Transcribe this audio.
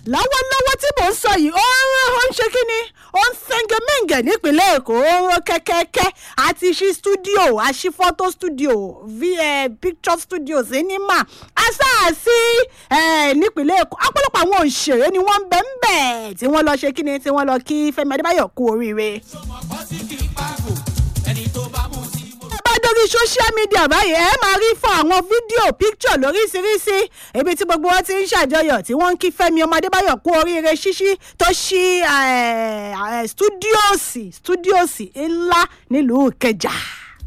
lọ́wọ́lọ́wọ́ tí mò ń sọ yìí ó ń ó ń ṣe kí ni ó ń sẹ́ngẹ̀mẹ́ngẹ̀ nípínlẹ̀ èkó ó ń rán kẹ́kẹ́kẹ́ àti ṣí stúdíò àṣì fọ́tò stúdíò va picture studio sinima asáàsì nípínlẹ̀ èkó ọ̀pọ̀lọpọ̀ àwọn òṣèré ni wọ́n ń bẹ̀ ń bẹ̀ tí wọ́n lọ ṣe kí ni tí wọ́n lọ kí fẹ́mi adébáyọ̀ kú oríire. ẹ bá dórí social media báyìí ẹ máa rí fún àwọn fídíò picture lóríṣiríṣi ibi tí gbogbo wọn ti ń ṣàjọyọ̀ tí wọ́n ń kí fẹ́mi ọmọ adébáyọ̀ kú oríire ṣíṣí tó ṣí stúdíòsì stúdíòsì ńlá nílùú ìkẹjà.